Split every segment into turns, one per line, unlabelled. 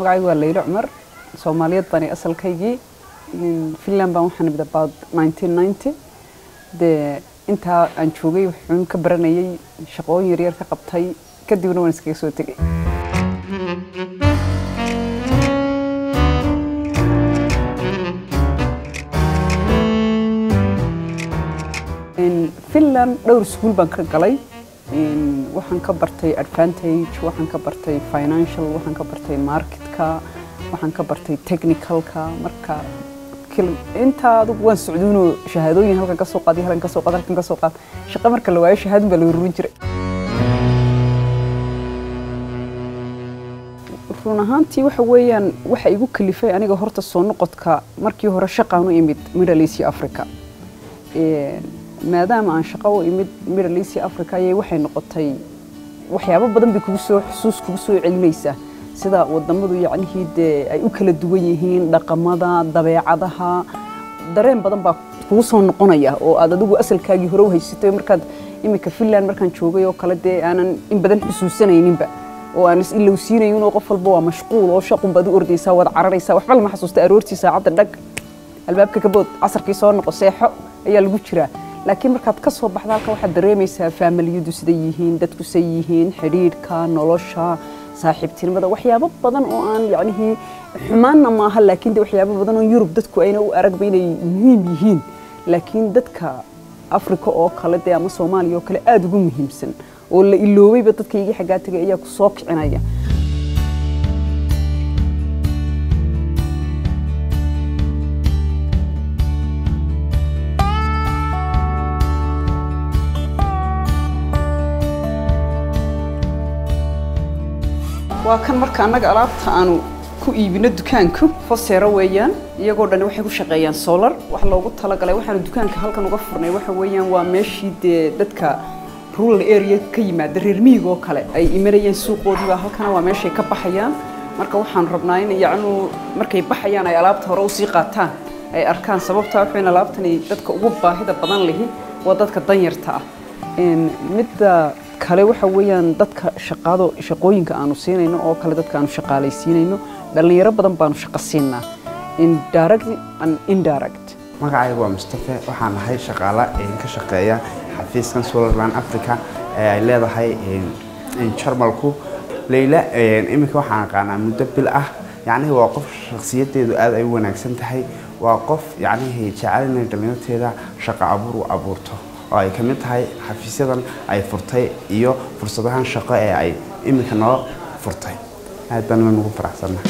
magacaygu waa leylo cumar soomaaliyeed baan asalkaygii finland baan waxaan imid about 1990 dee intaa aan joogay wuxuun ka baranayay shaqooyin yaryar ka qabtay kadibna waan iskaga soo tegay finland dhowr iskuul baan ka galay waxaan ka bartay advantage waxaan ka bartay financial waxaan ka bartay marketka waxaan ka bartay technicalka marka intaa adugu waan socduunoo shahaadooyin halkan ka soo qaadiy halkan ka soo qaad halkan ka soo qaad shaqo marka la waayo shahaadun baa la ururin jiray run ahaantii waxa weeyaan waxa igu kalifay aniga horta soo noqodka markii hore shaqaan u imid middle east africa maadaama aan shaqo u imid middle east africa ayay waxay noqotay waxyaabo badan bay kugu soo xusuus kugu soo celinaysaa sida wadamadu yacnihii dee ay u kala duwan yihiin dhaqamada dabeecadaha dareen badan baa kugu soo noqonaya oo aad adigu asalkaagii hore u haysatay markaad iminka finland markaan joogay oo kale dee aanan in badan xusuusanayninba oo aan is ilowsiinayn oo qof walba waa mashquul oo shaqun baad u ordaysaa waad cararaysaa waxba lama xasuusta aroortii saacadda dhag albaabka kabood casarkii soo noqo seexo ayaa lagu jiraa laakiin markaad ka soo baxda halka waxaad dareemaysaa faamaliyadu siday yihiin dadku say yihiin xidhiidhka nolosha saaxiibtinimada waxyaabo badan oo aan yacnihii xumaanna maaha laakiin de waxyaabo badan oo yurub dadku ayna u aragba inay muhiim yihiin laakiin dadka afrika oo kale dee ama soomaaliya oo kale aada ugu muhiimsan oo la iloobayba dadkaygii xaggaa tegay ayaa ku soo kicinaya waa kan marka annaga alaabta aanu ku iibino dukaanku foseero weeyaan iyagoo dhan waxay ku shaqeeyaan solar wax loogu talagalay waxaanu dukaanka halkan uga furnay waxa weeyaan waa meeshii dee dadka rural area ka yimaada reer miyiga oo kale ay imanayeen suuqoodiibaa halkana waa meeshay ka baxayaan marka waxaan rabnaa in yacnu markay baxayaan ay alaabta hore usii qaataan ay arkaan sababtaa waxayn alaabtani dadka ugu baahida badan lihi waa dadka danyarta ah midda kale waxa weeyaan dadka shaqado shaqooyinka aanu siinayno oo kale dadka aanu shaqaalaysiinayno dhallinyaro badan baanu shaqo siinaa indirect and indirect
magacaygu waa mustafe waxaan ahay shaqaala ka shaqeeya xafiiskan solarland africa ee ay leedahay jarmalku leyla iminka waxaan aqaanaa muddo bil ah yacnihii waa qof shakhsiyadeedu aad ay u wanaagsan tahay waa qof yacnihii jecel inay dhallinyarteeda shaqo abuur u abuurto oo ay ka mid tahay xafiisyadan ay furtay iyo fursadahan shaqo ee ay iminka noo furtay aad baan nugu faraxsannahay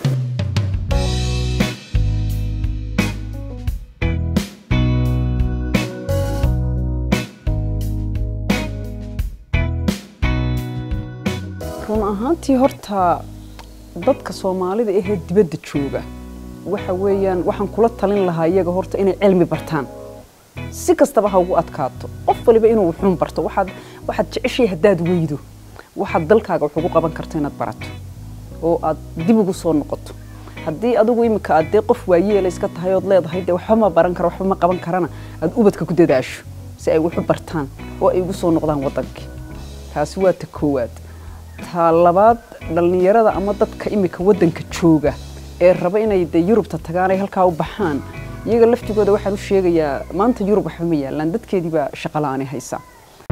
run ahaantii horta dadka soomaalida ahee dibadda jooga waxa weeyaan waxaan kula talin lahaa iyaga horta inay cilmi bartaan si kastaba ha ugu adkaato qof waliba inuu wuxuun barto waxaad waxaad jeceshay haddaad weydo waxaad dalkaaga wax ugu qaban karto inaad barato oo aad dib ugu soo noqoto haddii adigu iminka aad dee qof waayeela iska tahay ood leedahay dee waxba ma baran kara waxba ma qaban karana aad ubadka ku dadaasho si ay waxu bartaan oo ay ugu soo noqdaan waddankii taasi waa ta koowaad ta labaad dhallinyarada ama dadka iminka waddanka jooga ee raba inay dee yurubta tagaan ay halkaa u baxaan iyaga laftigooda waxaan u sheegayaa maanta yurub waxba ma yaalaan dadkeedii baa shaqo la'aani haysaa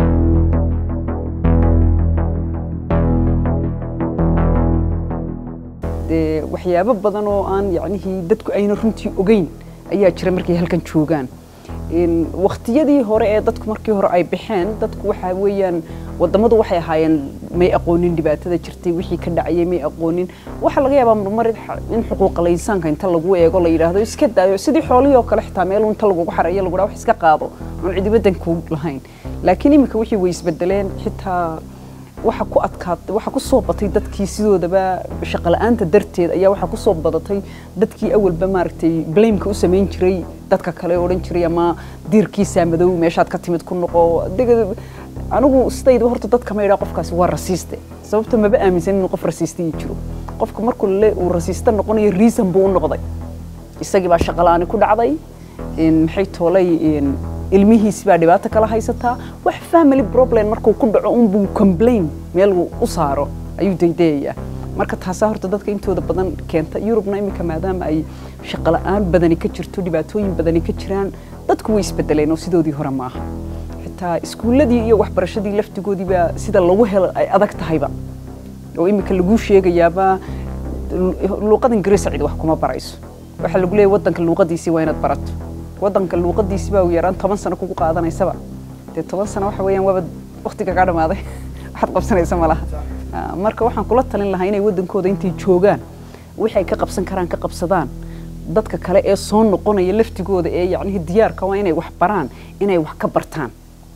dee waxyaabo badan oo aan yacnihii dadku ayna runtii ogeyn ayaa jira markay halkan joogaan waqtiyadii hore ee dadku markii hore ay baxeen dadku waxa weeyaan wadamadu waxay ahaayeen may aqoonin dhibaatada jirtay wixii ka dhacayay may aqoonin waxaa laga yaabaa marmar in xuquuqa laysaanka inta lagu eego la yidhaahdo iska daayo sidii xoolihii oo kale xitaa meel inta lagugu xareeyo lagu dhaha wax iska qaado oon cidi waddanku lahayn laakiin iminka wixii way isbedeleen xitaa waxa ku adkaatay waxa ku soo batay dadkii sidoodaba shaqo la'aanta darteed ayaa waxa ku soo badatay dadkii awalba maaragtay blameka u samayn jiray dadka kale odhan jiray ama diirkiisaa madow meeshaad ka timid ku noqo anigu sidayda horta dadka ma idhaa qofkaasi waa rasiiste sababta maba aaminsan inuu qof rasiiste ii jiro qofka markuu le uu rasiiste noqonayo reason buu u noqday isagii baa shaqo la'aani ku dhacday maxay toolay ilmihiisi baa dhibaato kala haysataa wax family problem markuu ku dhaco unbuu complain meel uu u saaro ayuu daydayayaa marka taasaa horta dadka intooda badan keenta yurubna iminka maadaama ay shaqo la-aan badani ka jirto dhibaatooyin badani ka jiraan dadku way isbedeleen oo sidoodii hore maaha xitaa iskuulladii iyo waxbarashadii laftigoodiiba sida lagu helo ay adag tahayba oo iminka laguu sheegayaaba luuqada ingiriisa cid wax kuma barayso waxaa lagu leeyahy waddanka luuqadiisii waa inaad barato waddanka luuqadiisii baa yaraan toban sano kugu qaadanaysaba dee toban sano waxa weeyaan waaba waqtiga kaa dhamaaday waxaad qabsanaysa ma laha marka waxaan kula talin lahaa inay waddankooda intay joogaan wixii ay ka qabsan karaan ka qabsadaan dadka kale ee soo noqonaya laftigooda ee yacnihii diyaarka waa inay wax baraan inay wax ka bartaan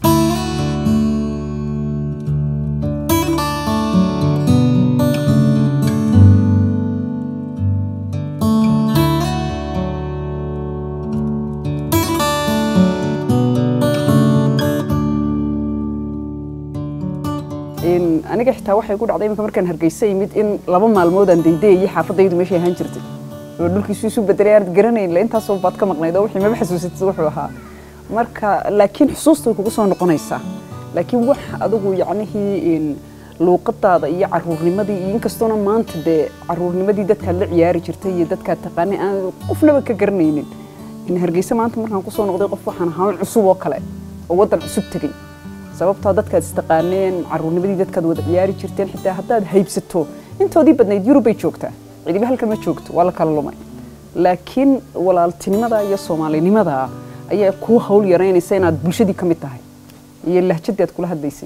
aniga xitaa waxay ku dhacday iminka markaan hargeysa yimid in laba maalmood aan daydeeyay xaafadaydu meeshay ahaan jirtay oo dhulkiisu isu bedelay aanad garanayn intaasoo baad ka maqnayd oo wixii maba xasuusatid wuxuu ahaa marka laakiin xusuusta way kugu soo noqonaysaa laakiin wax adigu yacnihii luuqadaada iyo caruurnimadii iyo inkastoona maanta dee caruurnimadii dadkaad la ciyaari jirtay iyo dadkaad taqaanay aan qofnaba ka garanaynin in hargeysa maanta markaan kusoo noqday qof waxaan ahaa cusub oo kale oo waddan cusub tegey sababtoo dadkaad istaqaaneen caruurnimadii dadkaad wada ciyaari jirteen xitaa haddaad haybsato intoodii badnayd yurub bay joogtaa cidiba halkan ma joogto waa la kala lumay laakiin walaaltinimada iyo soomaalinimada ayaa kuu hawl yaraynaysa inaad bulshadii ka mid tahay iyo lahjadii aad kula hadlaysay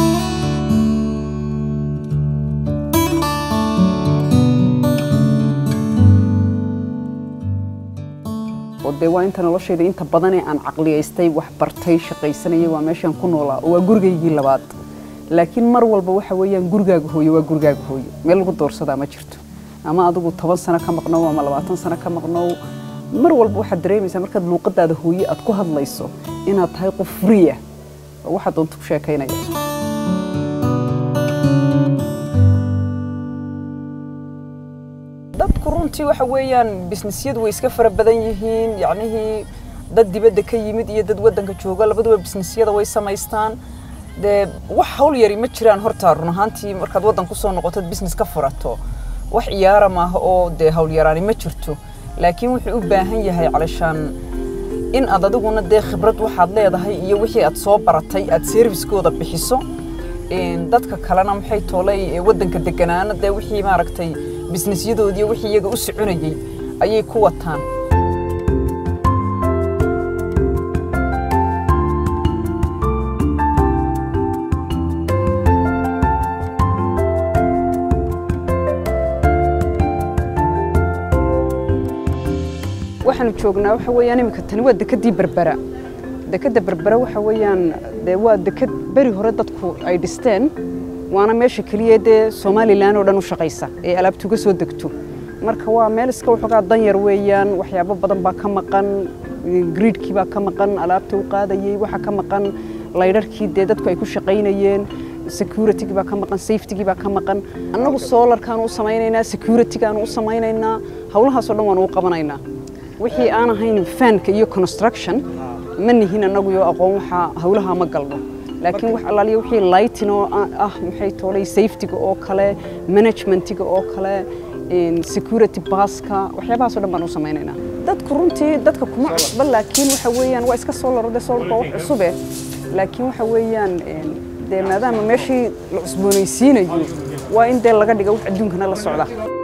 oo dee waa inta noloshayda inta badanee aan caqliyaystay wax bartay shaqaysanayay waa meeshaan ku noolaa oo waa gurigaygii labaad laakiin mar walba waxa weeyaan gurigaaga hooyo waa gurigaaga hooyo meel lagu doorsadaa ma jirto ama adigu toban sano ka maqnow ama labaatan sano ka maqnow mar walba waxaad dareemaysaa markaad luuqadaada hooye aad ku hadlayso inaad tahay qof friya oo waxaad doonta ku sheekaynaya dadku runtii waxa weeyaan bisnisyadu way iska fara badan yihiin yacnihii dad dibadda ka yimid iyo dad waddanka jooga labaduba bisnisyada way samaystaan dee wax hawl yari ma jiraan horta run ahaantii markaad waddan kusoo noqotod business ka furato wax ciyaara maaha oo dee hawl yaraani ma jirto laakiin wuxuu u baahan yahay calashaan in aad adiguna dee khibrad waxaad leedahay iyo wixii aad soo baratay aad serviskooda bixiso dadka kalena maxay toolay waddanka deganaana dee wixii maaragtay bisnesyadoodii wixii iyaga u soconayay ayay ku wataan waxaanu joognaa waxa weeyaan iminka tani waa dekedii berbera dekeda berbera waxa weeyaan dee waa deked beri hore dadku ay dhisteen waana meesha keliya dee somalilan oo dhan u shaqaysa ee alaabtu uga soo degto marka waa meel iska waxoogaa danyar weeyaan waxyaabo badan baa ka maqan griidkii baa ka maqan alaabta u qaadayey waxaa ka maqan laydharkii dee dadku ay ku shaqaynayeen securitygi baa ka maqan safetygii baa ka maqan annagu solarkaanu u samaynaynaa securitygaanu u samaynaynaa howlahaasoo dhan waanu u qabanaynaa wixii aan ahayn fanka iyo construction ma nihin annagu iyo aqoon waxa howlaha ma galno laakiin wax allaaliya wixii lighting oo ah maxay toolay safetyga oo kale managementiga oo kale security baska waxyaabahaasoo dhan baan u samaynaynaa dadku runtii dadka kuma cusba laakiin waxa weeyaan waa iska soo larode solarka wax cusube laakiin waxa weeyaan dee maadaama meeshii la cusboonaysiinayo waa in dee laga dhiga wax adduunkana la socda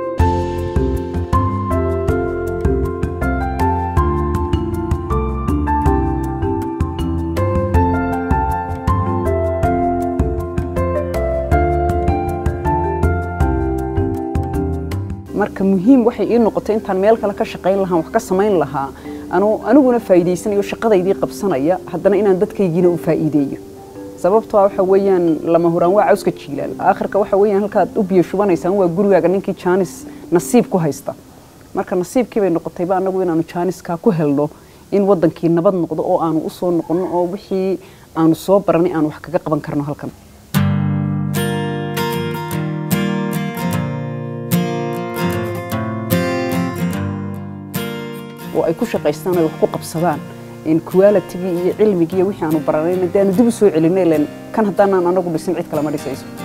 marka muhiim waxay ii noqotay intaan meel kale ka shaqayn lahaa wax ka samayn lahaa aniguna faa'iidaysanayo shaqadaydii qabsanaya haddana inaan dadkaygiina u faa'iideeyo sababtoo waxa weeyaan lama huraan waa cawska jiilaal aakhirka waxa weeyaan halkaad u biyo shubanaysaan waa gurigaaga ninkii jaanis nasiib ku haysta marka nasiibkii bay noqotayba annagu inaanu jaaniskaa ku helno in waddankii nabad noqdo oo aanu u soo noqonno oo wixii aanu soo baranay aanu wax kaga qaban karno halkan oo ay ku shaqaystaan ay wax ku qabsadaan in qualitygii iyo cilmigii iyo wixii aanu baranayna dee aanu dib u soo celinay ilen kan haddaanaan anagu dhisin cid kale ma dhisayso